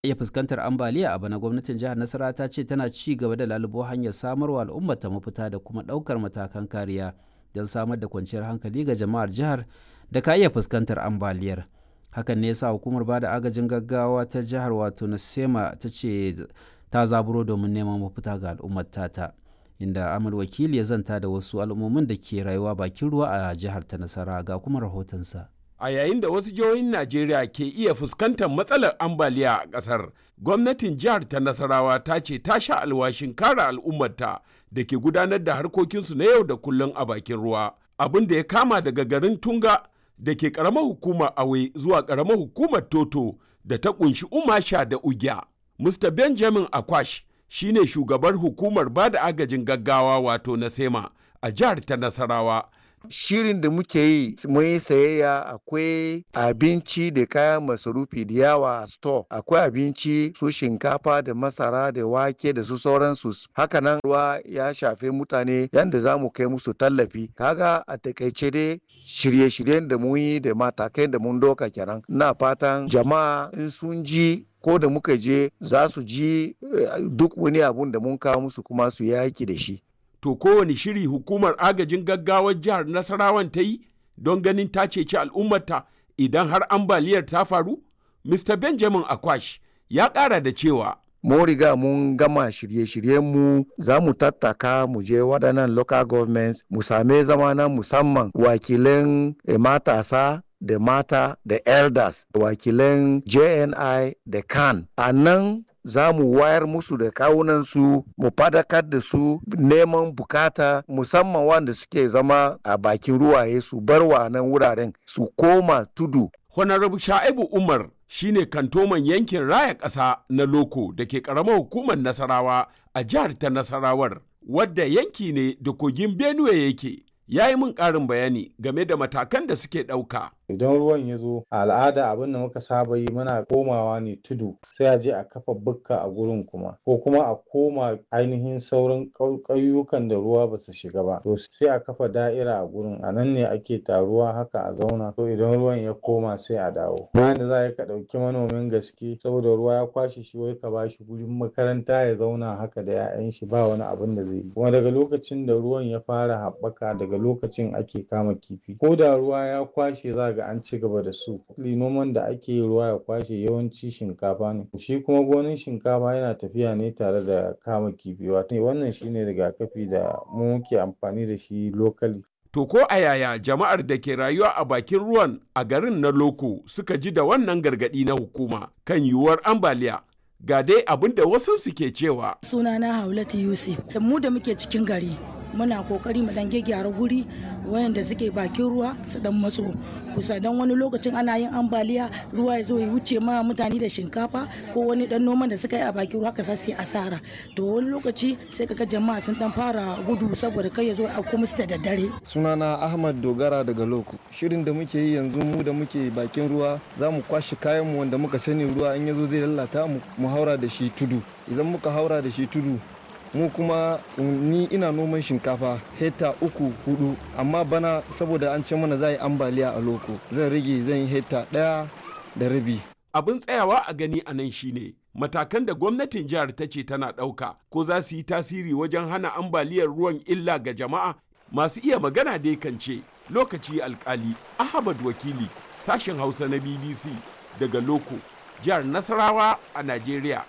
iya fuskantar ambaliya a bana gwamnatin jihar nasara ta ce tana ci gaba da lalubo hanyar samarwa al'ummar ta mafita da kuma ɗaukar matakan kariya don samar da kwanciyar hankali ga jama'ar jihar da ka iya fuskantar ambaliyar hakan ne yasa hukumar bada agajin gaggawa ta jihar wato nasema ta ce ta zaburo domin neman mafita ga al'ummar tata inda amal wakili ya zanta da wasu al'ummomin da ke rayuwa bakin ruwa a jihar ta nasara ga kuma rahotonsa a yayin da wasu jihohin Najeriya ke iya fuskantar matsalar ambaliya a ƙasar. Gwamnatin jihar ta Nasarawa ta ce ta sha alwashin kare al'ummarta da ke gudanar da harkokinsu na yau da kullum a bakin ruwa. Abin da ya kama daga garin Tunga da ke ƙaramar hukumar Awe zuwa ƙaramar hukumar Toto da ta ƙunshi Umasha da Ugya. Mr. Benjamin Akwash shine shugabar hukumar bada agajin gaggawa wato na Sema a jihar ta Nasarawa. shirin da muke yi mun yi sayayya akwai abinci da kayan masarufi da yawa a store akwai abinci su shinkafa da masara da wake da su sauransu hakanan ruwa ya shafe mutane yadda za mu kai musu tallafi kaga a takaice dai shirye-shiryen da mun yi da matakai da mun doka kenan na fatan jama'a in sun ji ko da muka je za su ji duk wani abun da mun kawo musu kuma su yaki da shi to kowane shiri hukumar agajin gaggawar jihar nasarawan ta yi don ganin ta ceci al'ummarta idan har ambaliyar ta faru mr benjamin akwash ya ƙara da cewa mun riga mun gama shirye-shiryenmu za mu tattaka mu je waɗannan local governments mu same zama na musamman wakilan matasa da mata da elders wakilan jni da kan a nan za mu wayar musu da kawunansu mu fadakar da su neman bukata musamman wanda suke zama a bakin ruwaye su bar wa nan wuraren su koma tudu. Honorable Sha'ibu Umar shine kantoman yankin raya ƙasa na Loko da ke ƙaramar hukumar Nasarawa a jihar ta Nasarawar wadda yanki ne da kogin Benue yake. Ya yi min ƙarin bayani game da matakan da suke ɗauka. idan ruwan ya zo a al'ada abin da muka saba yi muna komawa ne tudu sai a je a kafa bukka a gurin kuma ko kuma a koma ainihin sauran ƙauyukan da ruwa ba su shiga ba to sai a kafa da'ira a gurin a nan ne ake taruwa haka a zauna to idan ruwan ya koma sai a dawo bayan da za ka ɗauki manomin gaske saboda ruwa ya kwashe shi wai ka bashi gurin makaranta ya zauna haka da 'ya'yan shi ba wani abin da zai yi kuma daga lokacin da ruwan ya fara haɓaka daga lokacin ake kama kifi ko da ruwa ya kwashe za ga an ci gaba da su noman da ake yi ruwa ya kwashe yawanci shinkafa ne shi kuma gonin shinkafa yana tafiya ne tare da kama kifi wato wannan shine rigakafi da mu muke amfani da shi lokali To ko a yaya jama'ar da ke rayuwa a bakin ruwan a garin na Loko suka ji da wannan gargaɗi na hukuma kan yiwuwar ambaliya ga dai abin da wasu suke cewa. Sunana Haulatu Yusuf, da mu da muke cikin gari muna kokari mu dan gyara guri wayanda suke bakin ruwa su dan matso kusa dan wani lokacin ana yin ambaliya ruwa ya zo ya wuce ma mutane da shinkafa ko wani dan noman da suka yi a bakin ruwa ka sai asara to wani lokaci sai kaga jama'a sun dan fara gudu saboda kai ya zo a kuma su da daddare sunana ahmad dogara daga loko shirin da muke yi yanzu mu da muke bakin ruwa za mu kwashe kayan mu wanda muka sani ruwa in ya zo zai lalata mu mu haura da shi tudu idan muka haura da shi tudu mu kuma ni ina noman shinkafa hekta uku hudu amma bana saboda an ce mana za yi ambaliya a loko zan rage zan yi hekta daya da rabi abin tsayawa a gani a nan shine matakan da gwamnatin jihar ta ce tana ɗauka ko za su yi tasiri wajen hana ambaliyar ruwan illa ga jama'a masu iya magana dai kan ce lokaci alkali ahmad wakili sashen hausa na bbc daga loko jihar nasarawa a najeriya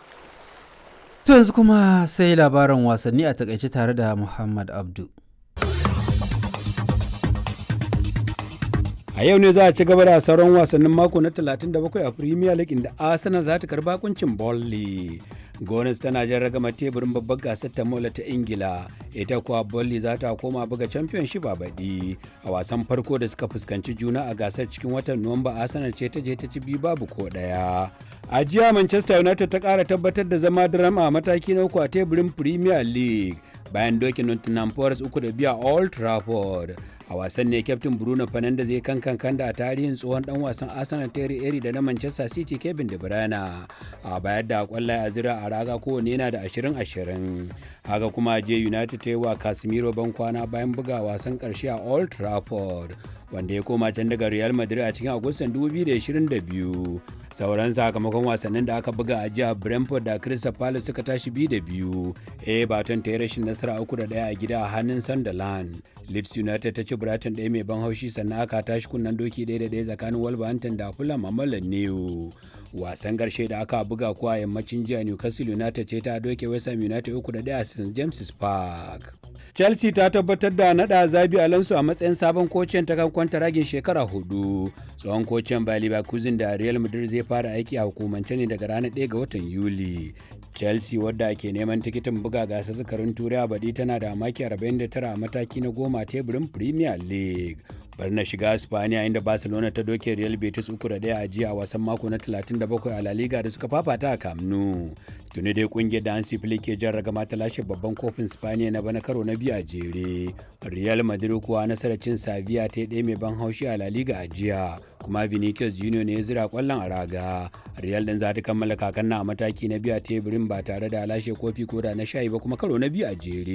To yanzu kuma sai labaran wasanni a takaice tare da Muhammad Abdu. A yau ne za a ci gaba da sauran wasannin mako na 37 a Premier League inda Arsenal za ta karba kuncin Burnley. Gones tana jan ragama teburin babbar gasar ta mola ta Ingila, ita kuwa Burnley za ta koma buga Championship a baɗi. A wasan farko da suka fuskanci juna a gasar cikin watan Nuwamba Arsenal ce ta je ta ci biyu babu ko ɗaya. A jiya Manchester United ta ƙara tabbatar da zama drama a mataki na uku a teburin Premier League bayan dokin Nottingham Forest uku da biya Old Trafford. a wasan ne kyaftin bruno fernandes zai kan kan da a tarihin tsohon dan wasan arsenal terry eri da na manchester city kevin de bruyne a bayar da kwallaye a zira a raga kowane yana da 20-20 haka kuma je united ta yi wa casemiro ban kwana bayan buga wasan karshe a old trafford wanda ya koma can daga Real Madrid a cikin Agustan 2022. Sauran sakamakon wasannin da aka buga a jihar Brentford da Crystal Palace suka tashi biyu da biyu. Everton ta yi rashin nasara uku da ɗaya a gida a hannun Sunderland. Leeds United ta ci Brighton ɗaya mai ban haushi sannan aka tashi kunnen doki ɗaya da ɗaya tsakanin Wolverhampton da Fulham a Mallan New. Wasan ƙarshe da aka buga kuwa yammacin jiya Newcastle United ce ta doke West Ham United uku da ɗaya a St James's Park. Chelsea ta tabbatar da nada Zabi Alonso a matsayin sabon kocin ta kan ragin shekara hudu. Tsohon kocin Bayer Leverkusen da Real Madrid zai fara aiki a hukumance ne daga ranar 1 ga watan Yuli. Chelsea wadda ke neman tikitin buga gasar zakarin turai a baɗi tana da maki 49 a mataki na goma teburin Premier League. bar na shiga Spaniya inda Barcelona ta doke Real Betis uku da ɗaya a jiya a wasan mako na 37 a La Liga da suka fafata a Camp Nou. Tuni dai kungiyar da Hansi Flick ke jan ragama ta lashe babban kofin Spaniya na bana karo na biyu a jere. Real Madrid kuwa nasarar cin Sevilla ta ɗaya mai ban haushi a La Liga a jiya. Kuma Vinicius Junior ne ya zira kwallon a raga. Real din za ta kammala kakan na a mataki na biyu a teburin ba tare da lashe kofi ko da na shayi ba kuma karo na biyu a jere.